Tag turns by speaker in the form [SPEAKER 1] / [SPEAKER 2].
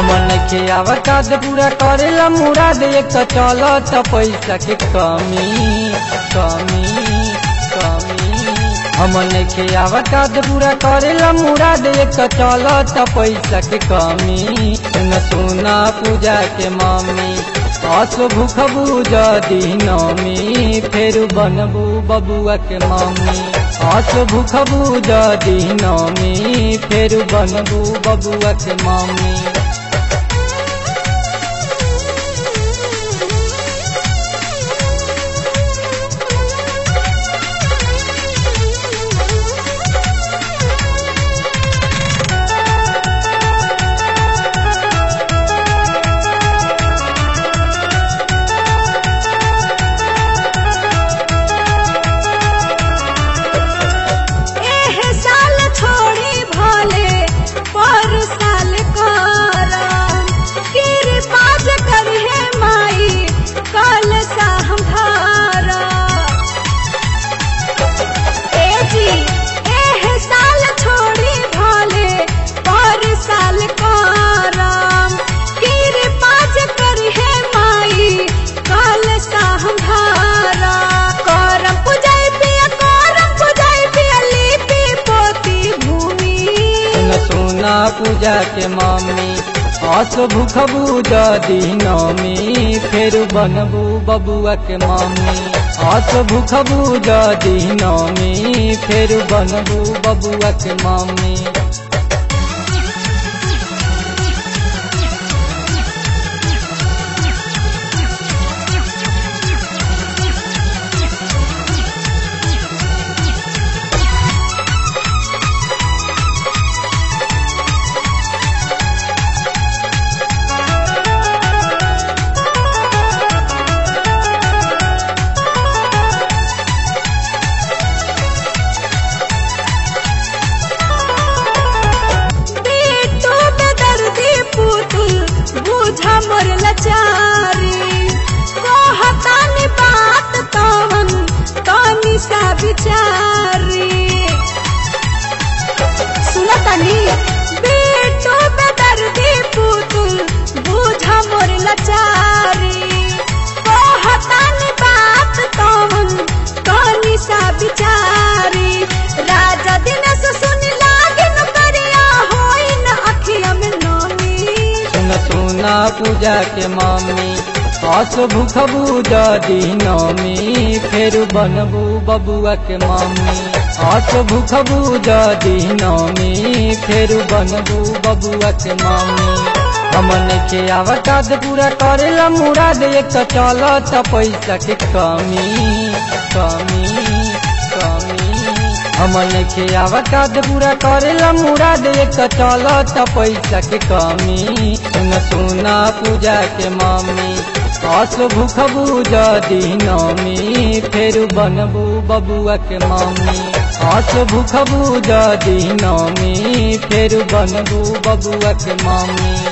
[SPEAKER 1] हमन के आवकाद पूरा करेला मुराद एक तो चलत पैसा के कमी कमी कमी हमन के आवकाद पूरा करेला मुराद एक तो चलत पैसा के कमी सुन सुना पूजा के मम्मी अस भूख बुझ दीनमी फेर बनबू बबुआ के मम्मी अस भूख बुझ दीनमी फेर बनबू बबुआ के मम्मी
[SPEAKER 2] एह साल छोड़ी भले पर साल करम कृपाज करिहे माई कल सा हम धारा ए जी एह साल छोड़ी भले पर साल करम कृपाज करिहे माई कल सा हम धारा करम पूजाई पिया करम पूजाई पिया लिपि पोती भूमि
[SPEAKER 1] सुन सुना पूजा के मम्मी अस भूख बुझ दीनमी फेर बनबू बबुआ के मम्मी अस भूख बुझ दीनमी फेर बनबू बबुआ के मम्मी
[SPEAKER 2] बेटो बेदर्दी पुतुल बुझा मोर लचारी कहतानी बात तवन तनी सा विचारी सुनतानी बेटो बेदर्दी पुतुल बुझा मोर लचारी कहतानी बात तवन तनी सा विचारी राजा दिनेश सुनी लागे न करिया होई न अखिया में नमी
[SPEAKER 1] सुन सुना पूजा के मम्मी अस भूख बुझ दीनमी फेर बनबू बबुआ के मम्मी अस भूख बुझ दीनमी फेर बनबू बबुआ के मम्मी हमन के आवकाद पूरा करेला मुराद एक तो चलत पैसा के कमी कमी कमी हमन के आवकाद पूरा करेला मुराद एक तो चलत पैसा के कमी सुन सुना पूजा के मम्मी अस भूख बुझ दीनमी फेर बनबू बबुआ के मम्मी अस भूख बुझ दीनमी फेर बनबू बबुआ के मम्मी